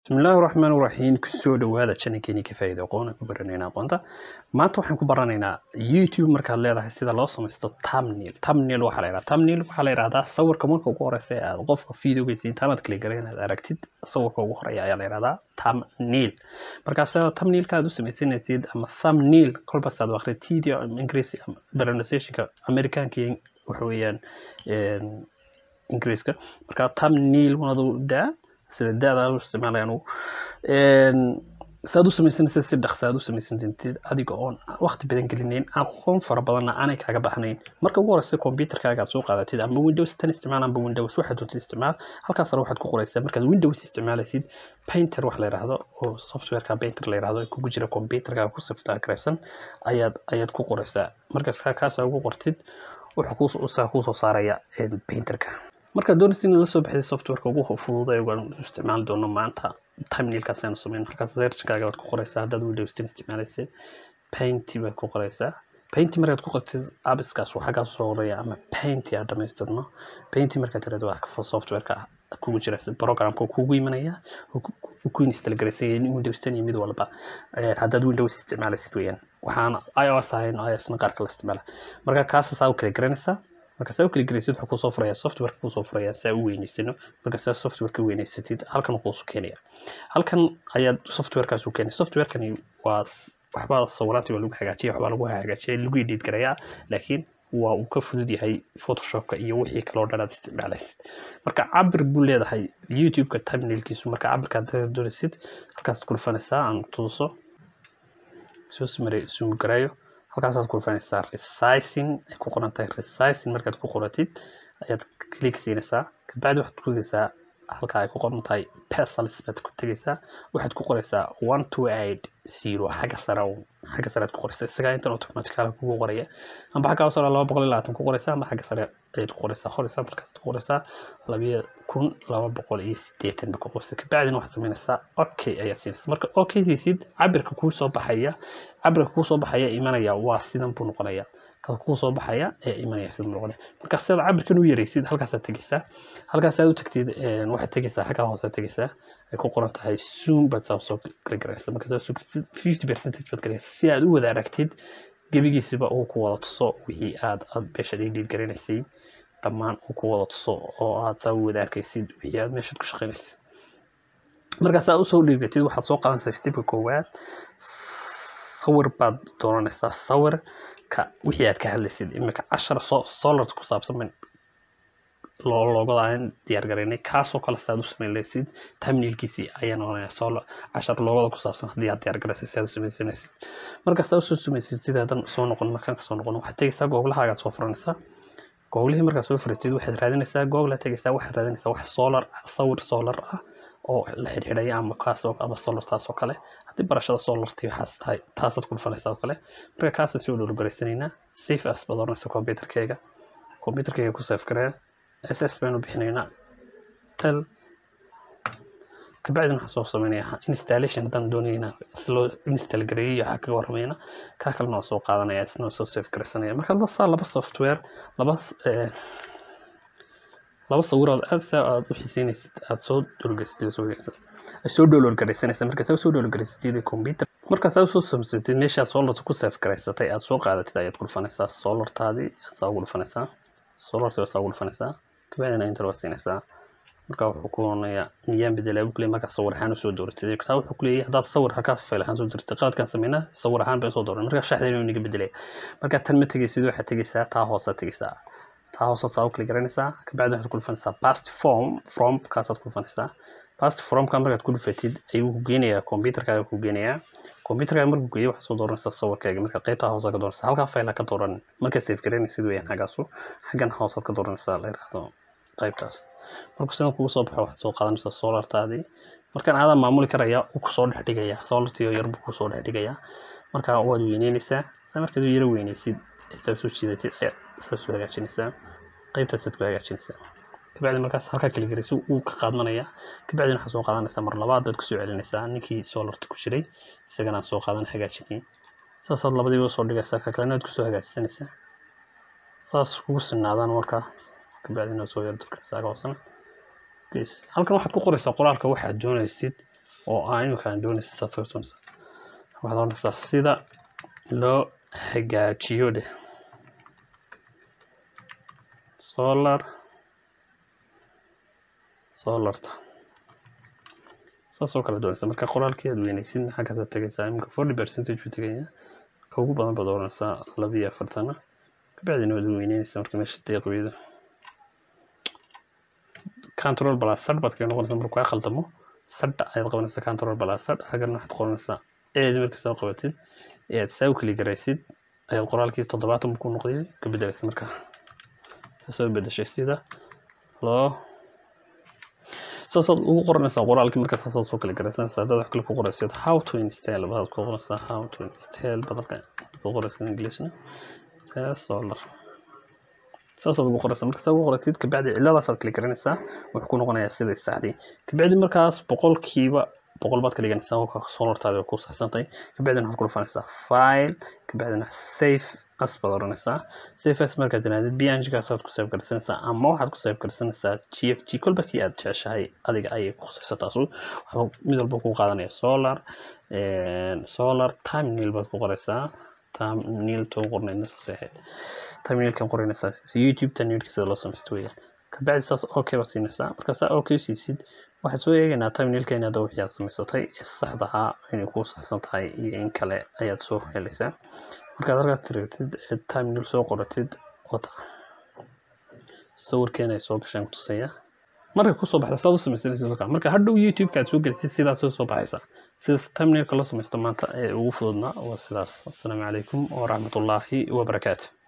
bismillaahi raxmaan raxiim kusoo dhawaada channelkeeni ka faa'iido aqoon aan ku baranayna aqoonta maanta waxaan ku baranaynaa youtube markaad leedahay sida loo samaysto thumbnail thumbnail waxaa la yidhahdaa thumbnail waxaa la yidhahdaa sawirka marka ugu horeysa ee aad qofka videogeysa intaanad kala garan inaad aragtid sawirka ugu horeeya ayaa la yidhahdaa thumbnail markaas thumbnailka aad u samaysanaysid ama thumbnail kolbaas aad waqti td ingiriisi pronunciationka amerikaanka waxa weeyaan ingiriiska marka thumbnail wanadu daa sida da-da u isticmaalaya anugu saad u samaysanaysa si dhaqsa aad u samaysanaysid adiga oon waqti badan gelinayn aqoon fara badanna aanay kaaga baxnayn marka ugu horeysa computerkaaga aad soo qaadatid ama windows tan isticmaal amba windows waxaad doonta isticmaal halkaasna waxaad ku qoreysaa markaad windows isticmaalaysid painter wax la yidhaahdo oo softwareka painter la yidhaahdo kugu jira computerkaaga ku siftaa garaysan ayaad ayaad ku qoreysaa markaas kaasa ugu qortid wuxuu kuusoo saaraya painterka markaad doonaysa in la soo baxday softwareka ugu fududay waan isticmaali doono maanta timenailkaas aynu sameyn markaas searchkaaga baad ku qoreysaa haddaad windows ten isticmaalaysa painty baad ku qoreysaa painty markaad ku qortid abiskaas waa xaggaas soo horeeya ama painty aad dhamaystirno painty markaad tirahdo waa softwareka kugu jira programka kugu imanaya ku install garaysan yahay windows ten iyo mid walba haddaad windows isticmaalaysid weeyaan waxaan ios ahayn iosna qaarka la isticmaala marka kaasasaa u kala garanaysaa marka saa u kala gelaysid wuxuu kusoo furaya softwareka kusoo furaya saa u weyneysano marka saa softwareka weyneysatid halkan kuusoo keenaya halkan ayaad softwarekaas u keenay softwarekani waa waxbaa sawiraantii waa lagu hagaajiya waxbaa lagu hagaajiya lagu edit garayaa laakiin waa uu ka fudud yahay photoshopka iyo wixii kaloo dhan aad isticmaalaysid marka cabir buu leedahay youtube-ka timenailkiisu marka cabirkaad doonaysid halkaasaad ku dhufanaysaa aan tuuso soo sumare sumu garaayo halkaasaad ku dhufanaysaa resizing ay ku qoran tahay resizing markaad ku qoratid ayaad click siinaysaa kabacdi waxaad ku tegaysaa halka ay ku qoran tahay pesalis baad ku tegaysaa waxaad ku qoraysaa one two eight zero xagga sare xagga sare aad ku qoraysaa isagaa intan automatical kugu qoraya amba xagga hoose laba boqol iyo labaatan ku qoraysaa amba xagga sare ayaad ku qoraysaa qoraysaa markaasaad ku qoraysaa labiyo kun laba boqol iyo sideetan ba ku qoraysaa kabacdina waxaad samaynaysaa okay ayaad siinaysaa marka okay siisid cabirka kuu soo baxaya cabirka kuu soo baxaya imanaya waa sidan buu noqonaya ka kuu soo baxaya ee imanaya sida noqonaya marka sidaad cabirkan u yaraysid halkaasaad tegaysaa halkaasaad u tagtid waxaad tegaysaa xaggaa hoosaad tegaysaa ay ku qoran tahay zoom baad saa soo gargaraysa marka saa soo fifty percentage baad garaysa si aad u wada aragtid gebigiisiba uu ku wada tuso wixii aad aad meeshaad idhiid garanaysay dhammaan uu ku wada tuso oo aad saa u wada arkaysid wixii aad meeshaad ku shaqaynaysid markaas aad usoo dhiigatid waxaad soo qaadanaysaa stepka koowaad sawir baad dooranaysaa sawir wixii aad ka hadlaysid imika cashar solarta ku saabsan loogada aan diyaar garaynay kaasoo kale saad u samaynaysid timenailkiisii ayaa noqonaya solar cashar loogada ku saabsan haddii aad diyaar garaysay saad u samaysanaysid marka saa usoo samaysid sidaadan soo noqon markaan kasoo noqon waxaad tegaysaa googlahagaad soo furanaysaa googlihii markaad soo furatid waxaad raadinaysaa google aad tegaysaa waxaad raadinaysaa wax solar sawir solar ah oo la xidhxidhaya ama kaasoo ama solar taasoo kale haddii barashada solartii waxaas tahay taasaad ku dhufanaysaa oo kale marka kaasaad soo dhowlgaraysanaynaa safe as baad oranaysa computerkeyga computerkeyga ku safe garee s s baynu bixinaynaa tel kabacdina waxaan soo samaynayaa installation haddaan doonayna isloo install gareeyay waxaa kaga warramayna kaa kalena waa soo qaadanaya isna soo safe garaysanaya marka saa laba software laba laba sawiraad aad saa aad u xiiseynaysid aad soo dhowlgaysatid soo download garaysanaysa markaas soo download garaysatid computer markaas aad soo samsatid meeshaa solarta ku safe garaysatay aad soo qaadatid ayaad ku dhufanaysaa solartaadii aad saa ugu dhufanaysaa solartii saa ugu dhufanaysaa kabacdina inter waa siinaysaa marka wuxuu ku onayaa miyaan bedelaa buu kuleeyahay markaa sawir ahaan usoo dooratid taa wuxuu kuleeyahay haddaad sawir halkaas fayl ahaan soo dooratid qaladkaan sameynaa sawir ahaan bay soo dooran markaa shaxdayna inaga bedelaya markaa tan ma tegaysid waxaad tegaysaa taa hoosaad tegaysaa taa hoose saa u kala garanaysaa kabacdi waxaad ku dhufanaysaa past form from kaasaad ku dhufanaysaa past formka markaad ku dhufatid ayuu ku geenayaa computerkaaga ku geenayaa computerkaaga markuu geeyo waxaad soo dooranaysaa sawirkaaga marka qaybtaa hoose ka dooranaysaa halkaa fayla ka dooran marka safe garanaysid weeyaan xaggaasu xaggan hoosaad ka dooranaysaa la yidhaahdo qaybtaas markuu sidan kugu soo baxo waxaad soo qaadanaysaa solartaadii markaan aadaa maamuli karaya uu kusoo dhex dhigayaa solartii oo yar buu kusoo dhex dhigayaa marka waad weyneynaysaa saa markaad u yaro weynaysid saa soo jiidatid ayaa saa soo hagaajinaysaa qaybtaasaad ku hagaajinaysaa kabacdi markaas halkaa kala garaysa wuu ka qaadmanaya kabacdina waxaad soo qaadanaysaa mar labaad baad kusoo celinaysaa ninkii solarta ku jiray isagana aad soo qaadan hagaajinay saasaad labadiiba soo dhigaysaa ka kalena aad kusoo hagaajisanaysaa saas kugu sinaadaan markaa kabacdina soo yar durkaysaa hoosana halkan waxaad ku qoraysaa qoraalka waxaad doonaysid oo aa imika aan doonaysa saas ka doonaysa waxaad oranaysaa sida loo hagaajiyo dheh solar solarta saas oo kale doonaysa marka qoraalkii aad weynaysid xaggaasaad tegaysaa imika forty percentage buu tegaya ka ugu badan baad oranaysaa laba iyo afartana kabacdina waad weyneynaysaa marka meesha deeqweeda control plus sad baad kaga noqonaysaa markuu kaa khaldamo sadha ayaad qabanaysaa control plus sad hagarna waxaad qoranaysaa eed marka soo qabatid ee aad saa u keli garaysid ayaad qoraalkii toddobaatan ku noqday ka bedelaysa marka soo bedeshay sida loo saasaad ugu qoranaysaa qoraalkii marka saasaad soo kala garaysanaysaa dad wax kale ku qoraysid how to install baad ku qoranaysaa how to install badalka ku qoraysaa englishna solar saasaad ugu qoraysaa marka saa ugu qoratid kabacdi ciladaasaad kala garanaysaa wuxuu ku noqonayaa siday saxdii kabacdi markaas boqolkiiba boqol baad ka dhiganaysaa waa solartaadi waa ku saxsantay kabacdina waxaad ku dhufanaysaa file kabacdina safe as baad oranaysaa safe as markaad tirahdid bngaasaad ku save garaysanaysaa ama waxaad ku save garaysanaysaa g f g kolba kii aad jeceshahay adiga ayay ku khusaysa taasu waxba mid walba ku qaadanaya solar solar time nil baad ku qoraysaa tamniil to qornaydna saasay ahayd tamniilkan qoranaysaa youtube tamniilka sida loo samaysto weeyaan kabacdi saas okay baad siinaysaa marka saa okay siisid waxaad soo eegaynaa tamniilka inaad wixii aad samaysatay ee saxda ahaa inay kuu saxsan tahay iyo in kale ayaad soo helaysaa markaad halkaas tirigtid ee tamniil soo qoratid wata sawirkeena ay soo gasheen kutusaya markay kusoo baxda saad u samaysanaysa marka hadhow youtube-ka aad soo gelisid sidaas soo baxaysaa sidaas tamniilka loo samaysto maanta ee ugu fududnaa waa sidaas assalaamu calaykum waraxmatullaahi wabarakaatu